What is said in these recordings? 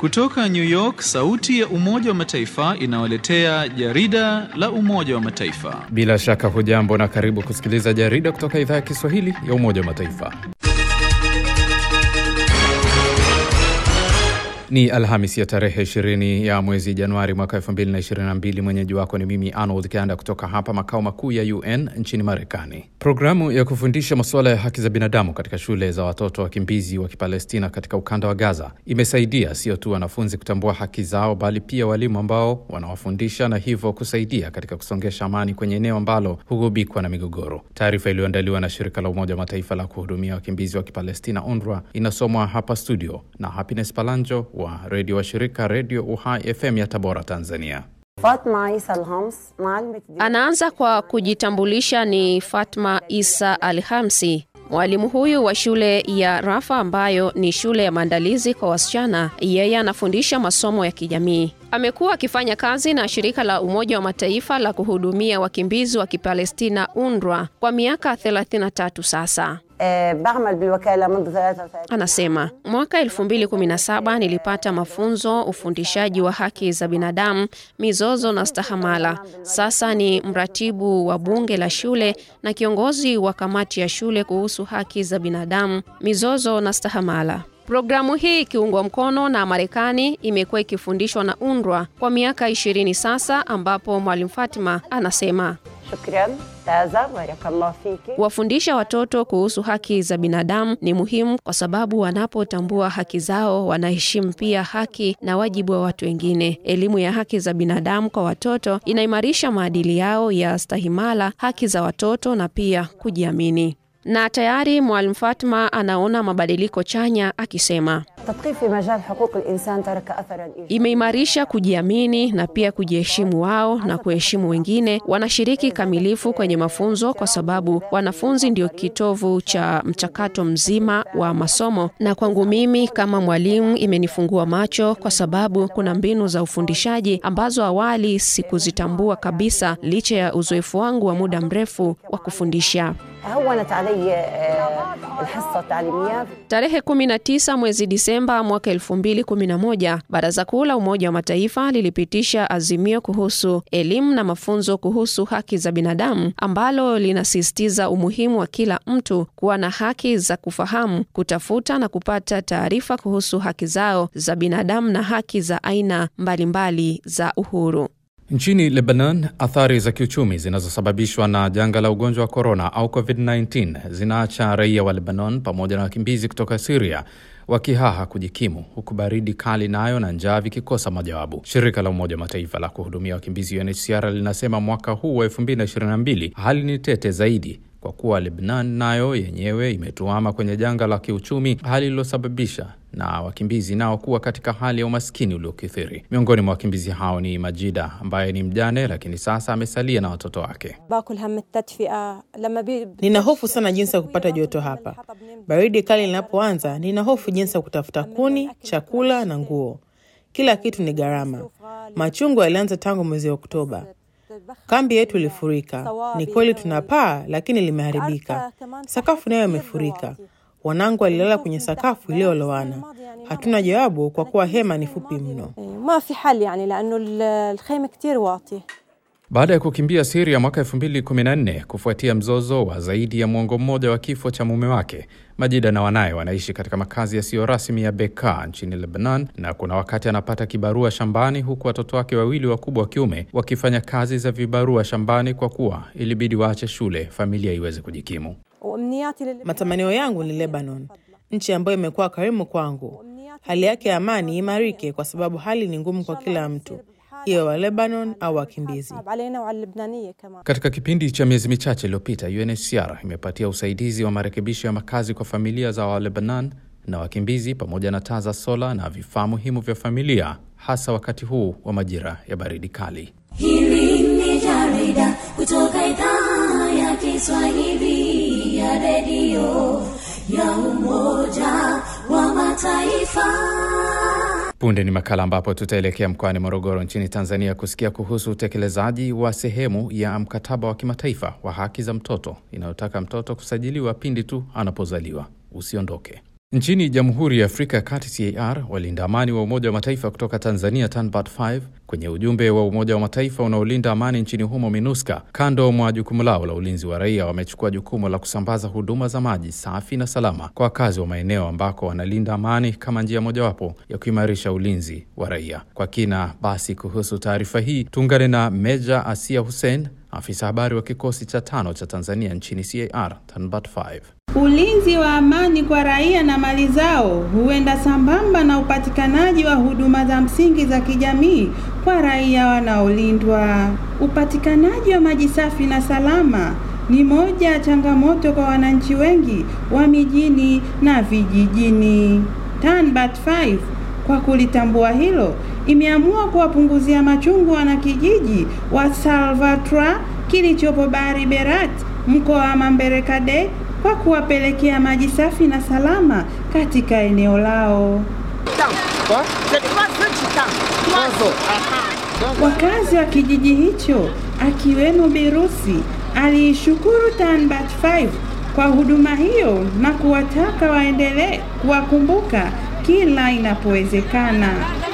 Kutoka New York, sauti ya Umoja wa Mataifa inawaletea jarida la Umoja wa Mataifa. Bila shaka hujambo na karibu kusikiliza jarida kutoka idhaa ya Kiswahili ya Umoja wa Mataifa. Ni Alhamis ya tarehe 20 ya mwezi Januari mwaka 2022. Mwenyeji wako ni mimi Arnold Kanda kutoka hapa makao makuu ya UN nchini Marekani. Programu ya kufundisha masuala ya haki za binadamu katika shule za watoto wakimbizi wa Kipalestina katika ukanda wa Gaza imesaidia sio tu wanafunzi kutambua haki zao, bali pia walimu ambao wanawafundisha na hivyo kusaidia katika kusongesha amani kwenye eneo ambalo hugubikwa na migogoro. Taarifa iliyoandaliwa na shirika la Umoja wa Mataifa la kuhudumia wakimbizi wa Kipalestina, UNRWA, inasomwa hapa studio na Happiness Palanjo wa redio wa shirika Redio Uhai FM ya Tabora, Tanzania. Fatma Isa Alhams, Anaanza kwa kujitambulisha. Ni Fatma Isa Alhamsi, mwalimu huyu wa shule ya Rafa ambayo ni shule ya maandalizi kwa wasichana. Yeye anafundisha masomo ya kijamii. Amekuwa akifanya kazi na shirika la Umoja wa Mataifa la kuhudumia wakimbizi wa Kipalestina UNRWA kwa miaka 33 sasa. بعمل بالوكالة منذ 33 Anasema mwaka 2017 nilipata mafunzo ufundishaji wa haki za binadamu, mizozo na stahamala. Sasa ni mratibu wa bunge la shule na kiongozi wa kamati ya shule kuhusu haki za binadamu, mizozo na stahamala. Programu hii ikiungwa mkono na Marekani imekuwa ikifundishwa na UNRWA kwa miaka 20 sasa, ambapo mwalimu Fatima anasema شكرا تازا بارك الله فيكي Kuwafundisha watoto kuhusu haki za binadamu ni muhimu kwa sababu wanapotambua haki zao wanaheshimu pia haki na wajibu wa watu wengine. Elimu ya haki za binadamu kwa watoto inaimarisha maadili yao ya stahimala, haki za watoto na pia kujiamini. Na tayari Mwalimu Fatma anaona mabadiliko chanya akisema التدقيق في مجال حقوق الإنسان ترك أثرا إيجابيا imeimarisha kujiamini na pia kujiheshimu wao na kuheshimu wengine. Wanashiriki kamilifu kwenye mafunzo kwa sababu wanafunzi ndio kitovu cha mchakato mzima wa masomo, na kwangu mimi kama mwalimu imenifungua macho kwa sababu kuna mbinu za ufundishaji ambazo awali sikuzitambua kabisa, licha ya uzoefu wangu wa muda mrefu wa kufundisha. هونت علي آه، الحصة التعليمية Tarehe 19 mwezi Disemba mwaka 2011, Baraza Kuu la Umoja wa Mataifa lilipitisha azimio kuhusu elimu na mafunzo kuhusu haki za binadamu ambalo linasisitiza umuhimu wa kila mtu kuwa na haki za kufahamu, kutafuta na kupata taarifa kuhusu haki zao za binadamu na haki za aina mbalimbali za uhuru. Nchini Lebanon, athari za kiuchumi zinazosababishwa na janga la ugonjwa wa korona au COVID-19 zinaacha raia wa Lebanon pamoja na wakimbizi kutoka Siria wakihaha kujikimu, huku baridi kali nayo na njaa vikikosa majawabu. Shirika la Umoja wa Mataifa la kuhudumia wakimbizi UNHCR linasema mwaka huu wa 2022 hali ni tete zaidi kwa kuwa Lebanon nayo yenyewe imetuama kwenye janga la kiuchumi, hali iliyosababisha na wakimbizi nao kuwa katika hali ya umaskini uliokithiri. Miongoni mwa wakimbizi hao ni Majida ambaye ni mjane, lakini sasa amesalia na watoto wake. باكل هم التدفئة لما بي... Nina hofu sana jinsi ya kupata joto hapa. Baridi kali linapoanza, nina hofu jinsi ya kutafuta kuni, chakula na nguo. Kila kitu ni gharama. Machungu yalianza tangu mwezi Oktoba. Kambi yetu ilifurika. Ni kweli tuna paa, lakini limeharibika. Sakafu nayo imefurika. Wanangu walilala kwenye sakafu iliyolowana. Hatuna jawabu kwa kuwa hema ni fupi mno. ما في حل يعني لأنه ال- الخيمة كتير واطية Baada ya kukimbia Siria mwaka 2014 kufuatia mzozo wa zaidi ya mwongo mmoja wa kifo cha mume wake, Majida na wanaye wanaishi katika makazi yasiyo rasmi ya Bekaa nchini Lebanon, na kuna wakati anapata kibarua shambani, huku watoto wake wawili wakubwa wa kiume wakifanya kazi za vibarua shambani kwa kuwa ilibidi waache shule familia iweze kujikimu. وأمنياتي لل... Matamanio yangu ni Lebanon, nchi ambayo imekuwa karimu kwangu. Hali yake ya amani imarike, kwa sababu hali ni ngumu kwa kila mtu, iwe wa Lebanon au wakimbizi. صعب علينا وعلى اللبنانية كمان Katika kipindi cha miezi michache iliyopita, UNHCR imepatia usaidizi wa marekebisho ya makazi kwa familia za Walebanon na wakimbizi pamoja na taa za sola na vifaa muhimu vya familia, hasa wakati huu wa majira ya baridi kali. Hili ni jarida kutoka idhaa ya Kiswahili ya redio ya Umoja wa Mataifa. Punde ni makala ambapo tutaelekea mkoani Morogoro nchini Tanzania kusikia kuhusu utekelezaji wa sehemu ya mkataba wa kimataifa wa haki za mtoto inayotaka mtoto kusajiliwa pindi tu anapozaliwa. Usiondoke. Nchini Jamhuri ya Afrika ya Kati CAR, walinda amani wa Umoja wa Mataifa kutoka Tanzania TANBAT 5 kwenye ujumbe wa Umoja wa Mataifa unaolinda amani nchini humo MINUSCA, kando mwa jukumu lao la ulinzi wa raia, wamechukua jukumu la kusambaza huduma za maji safi na salama kwa wakazi wa maeneo ambako wanalinda amani kama njia mojawapo ya kuimarisha ulinzi wa raia. Kwa kina basi kuhusu taarifa hii tuungane na Meja Asia Hussein, afisa habari wa kikosi cha tano cha Tanzania nchini CAR TANBAT 5. Ulinzi wa amani kwa raia na mali zao huenda sambamba na upatikanaji wa huduma za msingi za kijamii kwa raia wanaolindwa. Upatikanaji wa maji safi na salama ni moja ya changamoto kwa wananchi wengi wa mijini na vijijini. TANBAT 5 kwa kulitambua hilo, imeamua kuwapunguzia machungu wanakijiji wa Salvatra kilichopo Bari Berat mkoa wa Mamberekade kwa kuwapelekea maji safi na salama katika eneo lao. Wakazi wa kijiji hicho akiwemo Birusi aliishukuru TANBAT 5 kwa huduma hiyo na kuwataka waendelee kuwakumbuka kila inapowezekana.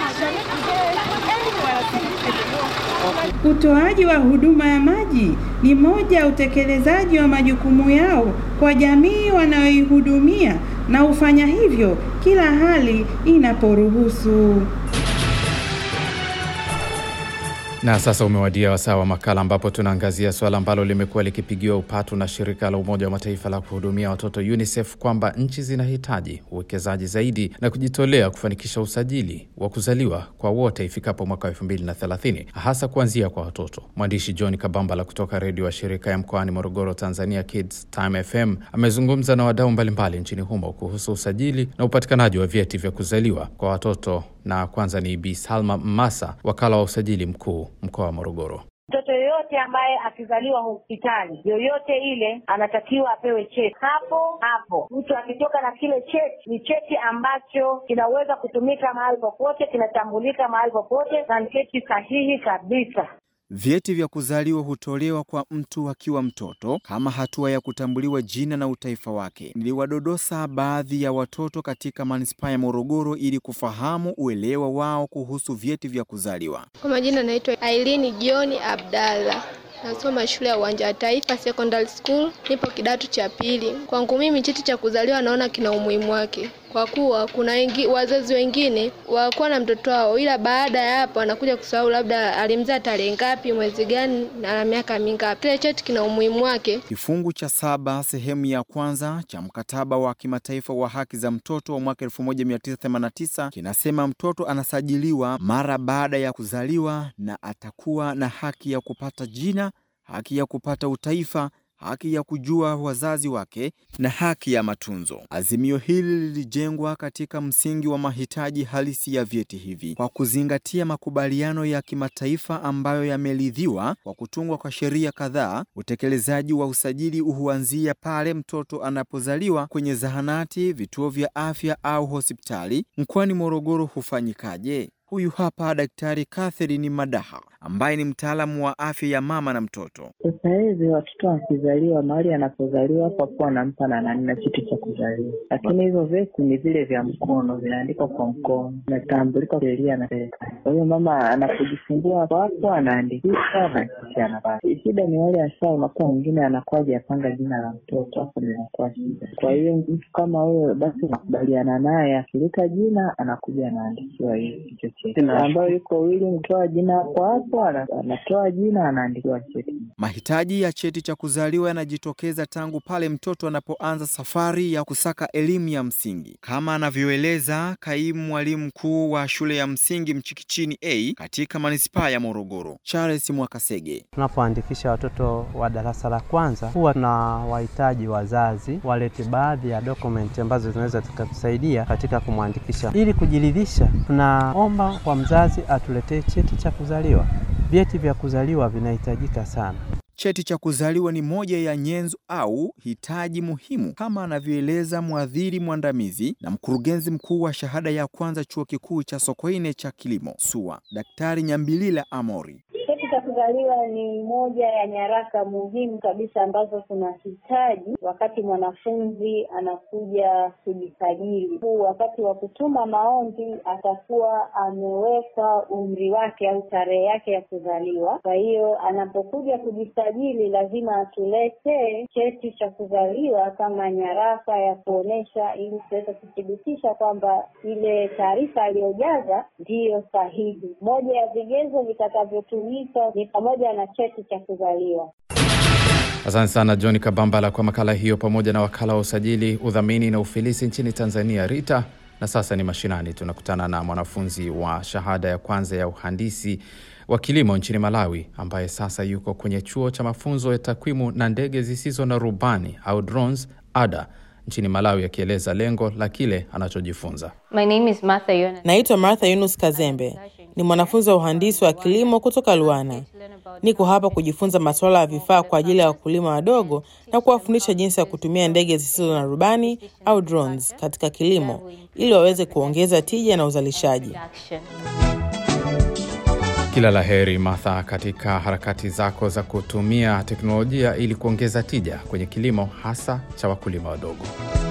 Utoaji wa huduma ya maji ni moja ya utekelezaji wa majukumu yao kwa jamii wanayoihudumia na hufanya hivyo kila hali inaporuhusu. Na sasa umewadia wasaa wa makala ambapo tunaangazia suala ambalo limekuwa likipigiwa upatu na shirika la Umoja wa Mataifa la kuhudumia watoto UNICEF kwamba nchi zinahitaji uwekezaji zaidi na kujitolea kufanikisha usajili wa kuzaliwa kwa wote ifikapo mwaka wa 2030 hasa kuanzia kwa watoto. Mwandishi John Kabambala kutoka redio wa shirika ya mkoani Morogoro, Tanzania, Kids Time FM amezungumza na wadau mbalimbali nchini humo kuhusu usajili na upatikanaji wa vyeti vya kuzaliwa kwa watoto na kwanza ni Bi Salma Mmasa, wakala wa usajili mkuu mkoa wa Morogoro. Mtoto yoyote ambaye akizaliwa hospitali yoyote ile anatakiwa apewe cheti hapo hapo. Mtu akitoka na kile cheti, ni cheti ambacho kinaweza kutumika mahali popote, kinatambulika mahali popote, na ni cheti sahihi kabisa. Vyeti vya kuzaliwa hutolewa kwa mtu akiwa mtoto kama hatua ya kutambuliwa jina na utaifa wake. Niliwadodosa baadhi ya watoto katika manispaa ya Morogoro ili kufahamu uelewa wao kuhusu vyeti vya kuzaliwa. Kwa majina naitwa Ailini Jioni Abdalla. Nasoma shule ya Uwanja wa Taifa Secondary School, nipo kidato cha pili. Kwangu mimi cheti cha kuzaliwa naona kina umuhimu wake, kwa kuwa kuna wengi, wazazi wengine wakuwa na mtoto wao, ila baada ya hapo anakuja kusahau labda alimzaa tarehe ngapi, mwezi gani na miaka mingapi. Kile cheti kina umuhimu wake. Kifungu cha saba sehemu ya kwanza cha mkataba wa kimataifa wa haki za mtoto wa mwaka 1989 kinasema mtoto anasajiliwa mara baada ya kuzaliwa na atakuwa na haki ya kupata jina haki ya kupata utaifa, haki ya kujua wazazi wake na haki ya matunzo. Azimio hili lilijengwa katika msingi wa mahitaji halisi ya vyeti hivi kwa kuzingatia makubaliano ya kimataifa ambayo yameridhiwa kwa kutungwa kwa sheria kadhaa. Utekelezaji wa usajili huanzia pale mtoto anapozaliwa kwenye zahanati, vituo vya afya au hospitali. Mkoani Morogoro hufanyikaje? Huyu hapa Daktari Catherine Madaha ambaye ni mtaalamu wa afya ya mama na mtoto. Sasa hivi watoto wakizaliwa, mahali anapozaliwa hapo hapo wanampa na nani na cheti cha kuzaliwa, lakini hivyo vyeti ni vile vya mkono, vinaandikwa kwa mkono, vinatambulika sheria na serikali. Kwa hiyo mama anapojifungua hapo hapo anaandikisha na kisha anapata. Shida ni wale hasa, unakuwa mwingine anakuwa hajapanga jina la mtoto, hapo ndio inakuwa shida. Kwa hiyo mtu kama huyo, basi unakubaliana naye, akileta jina anakuja anaandikiwa hicho cheti, ambayo yuko wili mtoa jina hapo hapo anatoa jina anaandikiwa cheti. Mahitaji ya cheti cha kuzaliwa yanajitokeza tangu pale mtoto anapoanza safari ya kusaka elimu ya msingi, kama anavyoeleza kaimu mwalimu mkuu wa shule ya msingi Mchikichini A katika manispaa ya Morogoro, Charles Mwakasege. Tunapoandikisha watoto wa darasa la kwanza, huwa tuna wahitaji wazazi walete baadhi ya dokumenti ambazo zinaweza zikatusaidia katika kumwandikisha. Ili kujiridhisha, tunaomba kwa mzazi atuletee cheti cha kuzaliwa. Vyeti vya kuzaliwa vinahitajika sana. Cheti cha kuzaliwa ni moja ya nyenzo au hitaji muhimu kama anavyoeleza mwadhiri mwandamizi na mkurugenzi mkuu wa shahada ya kwanza chuo kikuu cha Sokoine cha kilimo SUA, Daktari Nyambilila Amori. Cheti cha kuzaliwa ni moja moja ya nyaraka muhimu kabisa ambazo tunahitaji wakati mwanafunzi anakuja kujisajili. Huu wakati wa kutuma maombi atakuwa ameweka umri wake au tarehe yake ya kuzaliwa. Kwa hiyo anapokuja kujisajili, lazima atuletee cheti cha kuzaliwa kama nyaraka ya kuonesha, ili tuweze kuthibitisha kwamba ile taarifa aliyojaza ndiyo sahihi. Moja ya vigezo vitakavyotumika ni pamoja na cheti cha kuzaliwa. Asante sana John Kabambala kwa makala hiyo, pamoja na wakala wa usajili, udhamini na ufilisi nchini Tanzania, RITA. Na sasa ni mashinani, tunakutana na mwanafunzi wa shahada ya kwanza ya uhandisi wa kilimo nchini Malawi, ambaye sasa yuko kwenye chuo cha mafunzo ya takwimu na ndege zisizo na rubani au drones, ADA nchini Malawi, akieleza lengo la kile anachojifunza. My name is Martha Yona. Naitwa Martha Yunus Kazembe, ni mwanafunzi wa uhandisi wa kilimo kutoka Luana. Niko hapa kujifunza masuala ya vifaa kwa ajili ya wakulima wadogo na kuwafundisha jinsi ya kutumia ndege zisizo na rubani au drones katika kilimo ili waweze kuongeza tija na uzalishaji. Kila la heri Martha, katika harakati zako za kutumia teknolojia ili kuongeza tija kwenye kilimo hasa cha wakulima wadogo.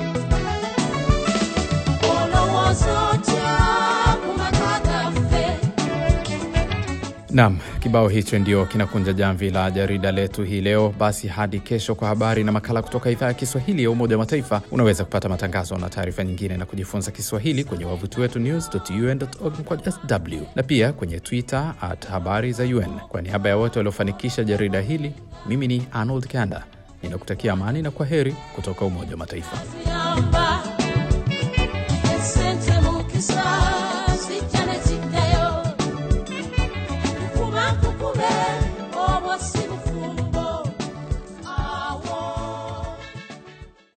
Naam, kibao hicho ndio kinakunja jamvi la jarida letu hii leo. Basi hadi kesho kwa habari na makala kutoka idhaa ya Kiswahili ya Umoja wa Mataifa. Unaweza kupata matangazo na taarifa nyingine na kujifunza Kiswahili kwenye wavuti wetu news.un.org kwa sw na pia kwenye Twitter at habari za UN. Kwa niaba ya wote waliofanikisha jarida hili, mimi ni Arnold Kanda ninakutakia amani na kwa heri kutoka Umoja wa Mataifa.